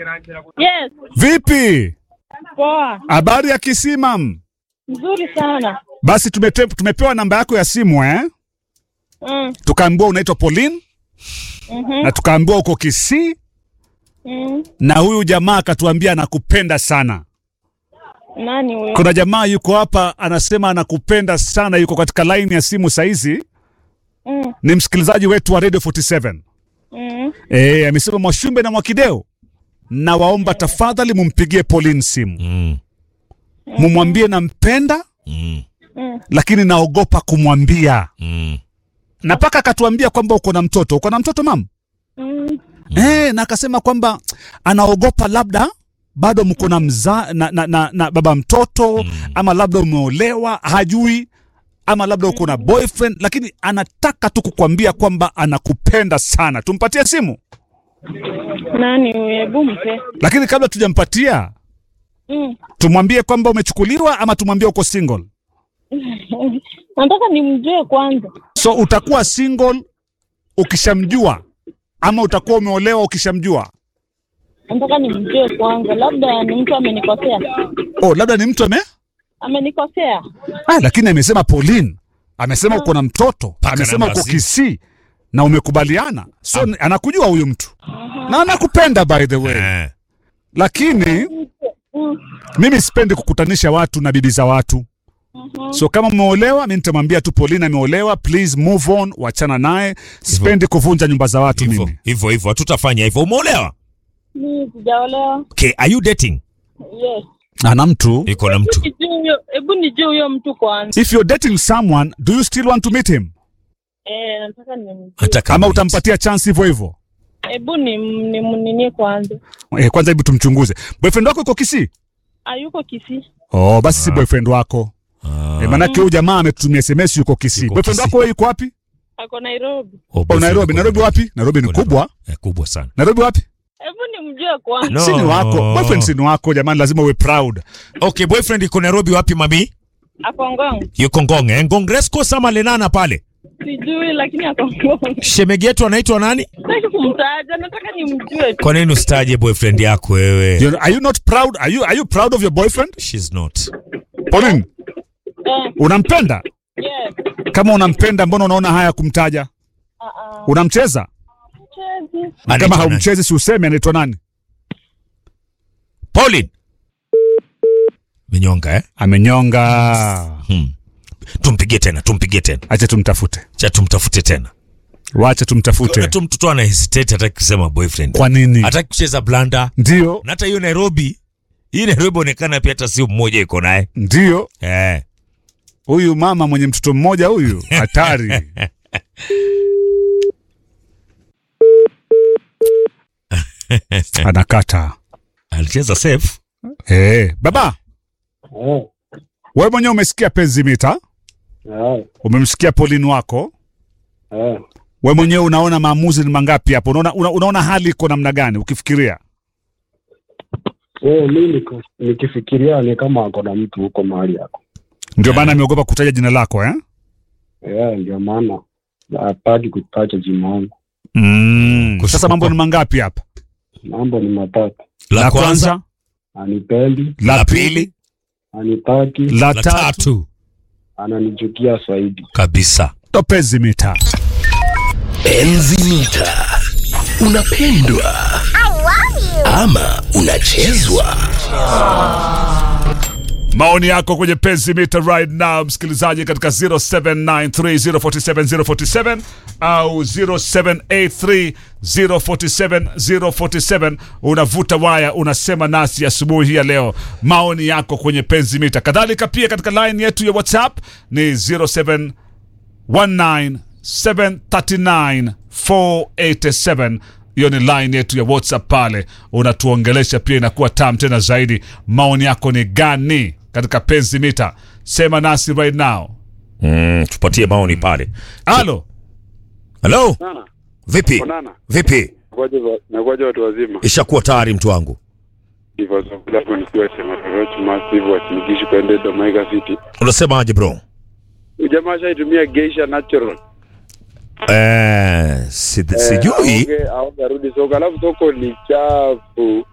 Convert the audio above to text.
Yes, Vipi? poa. Habari ya Kisimam? Nzuri sana. Basi tumete, tumepewa namba yako ya simu eh? Mm, Tukaambiwa unaitwa Pauline mhm, na tukaambiwa uko Kisii mm. na huyu jamaa akatuambia anakupenda sana. Nani huyo? Kuna jamaa yuko hapa anasema anakupenda sana, yuko katika line ya simu saizi, Mm, ni msikilizaji wetu wa Radio 47. mm. Eh, amesema Mwashumbe na Mwakideo, na waomba tafadhali mumpigie Pauline simu, Mm. mumwambie nampenda, Mm. Mm. lakini naogopa kumwambia. Mm. Na paka akatuambia kwamba uko na mtoto. Uko na mtoto mam? Mm. Eh, na akasema kwamba anaogopa labda bado mko na mza na, na, na, na baba mtoto ama labda umeolewa hajui ama labda uko na boyfriend lakini anataka tu kukwambia kwamba anakupenda sana. Tumpatie simu, Nani huyo? Hebu mpe. lakini kabla tujampatia Mm. tumwambie kwamba umechukuliwa ama tumwambie uko single. Nataka nimjue kwanza. So utakuwa single ukishamjua ama utakuwa umeolewa ukishamjua? Nataka nimjue kwanza. Labda ni mtu amenikosea. Oh, labda ni mtu ame Amenikosea. Ah, lakini amesema Pauline, amesema uko na mtoto, Paka amesema namba uko simu. Kisii na umekubaliana, so anakujua huyu mtu na anakupenda by the way, Eh. lakini Mm. mimi sipendi kukutanisha watu na bibi za watu. So kama umeolewa, mi nitamwambia tu Pauline ameolewa, please move on, wachana naye. Sipendi kuvunja nyumba za watu Hivyo mimi. hivyo hivyo, hatutafanya hivyo. Umeolewa? Mimi sijaolewa. Okay, are you dating? Yes. Ana mtu. Iko na mtu. Nijue huyo, hebu nijue huyo mtu kwanza. If you're dating someone, do you still want to meet him? Eh, nataka nimjue. Hata kama Ama utampatia chance hivyo hivyo? Hebu ni nimninie kwanza. Eh, kwanza hebu tumchunguze. Boyfriend wako yuko Kisii? Hayuko Kisii. Oh, basi si boyfriend wako. Ah. E, manake huyu jamaa ametutumia SMS yuko Kisii. Yuko Boyfriend Kisii. wako wewe yuko wapi? Ako Nairobi. Oh, Oh, boyfriend Nairobi. uko Nairobi wapi? Nairobi ni Uko kubwa. Eh, kubwa sana. Nairobi wapi? Hebu nimjue kwanza. No. Si ni wako. Boyfriend si ni wako jamani, lazima uwe proud. Okay, boyfriend iko Nairobi wapi mami? Ako Ngong. Yuko Ngong. Eh, Ngong Resco sama Lenana pale. Sijui lakini ako Ngong. Shemegi yetu anaitwa nani? Sitaki kumtaja, nataka nimjue tu. Kwa nini usitaje boyfriend yako wewe? You- Are you not proud? Are you are you proud of your boyfriend? She's not. Pauline, Eh, unampenda? yes. Kama unampenda mbona unaona haya kumtaja? Ah, ah. Unamcheza? Chezi. Kama Anaitwa nani? haumchezi si useme anaitwa nani? Pauline. Menyonga eh? Amenyonga. Hmm. Tumpigie tena, tumpigie tena. Acha tumtafute. Cha tumtafute tena. Wacha tumtafute. Kuna tu mtoto ana hesitate hataki kusema boyfriend. Kwa nini? Hataki kucheza blanda. Ndio, Na hata hiyo Nairobi, hii Nairobi onekana pia hata sio mmoja iko naye. ndio. Eh. Huyu mama mwenye mtoto mmoja huyu hatari. Anakata. Alicheza safe. Eh, baba, Eh, wewe mwenyewe umesikia penzi mita, eh, umemsikia Pauline wako, eh. wewe mwenyewe unaona maamuzi ni mangapi hapo? Unaona, una, unaona hali iko namna gani ukifikiria? Eh, mi niko nikifikiria ni kama ako na mtu huko mahali yako. Ndio maana ameogopa kutaja jina lako eh? Eh, ndio maana hataki kutacha jina langu. Mm. Kushukuru. Sasa mambo ni mangapi hapa? Mambo ni matatu: La kwanza, anipendi, la pili, anitaki, la la tatu, tatu ananichukia zaidi. kabisa. ndo penzi mita. Enzi mita. Unapendwa ama unachezwa? Maoni yako kwenye penzi mita right now, msikilizaji, katika 0793047047 au 0783047047. Unavuta waya, unasema nasi asubuhi hii ya leo, maoni yako kwenye penzi mita. Kadhalika pia katika line yetu ya WhatsApp ni 0719739487 hiyo ni line yetu ya whatsapp pale unatuongelesha pia inakuwa tam tena zaidi maoni yako ni gani katika penzi mita sema nasi right now Mm, tupatie maoni pale. alo Hello? Nana, Vipi? onana. Vipi? Nakuaje nakuaje watu wazima? Ishakuwa tayari mtu wangu. Ndivyo zungula hapo nikiwa sema Roach Massive wa Simigishi kwende Domaiga City. Unasemaje bro? Huyu jamaa shaitumia Geisha Natural. Eh, si, sijui. Aoge, aoge arudi soko. Alafu soko ni chafu.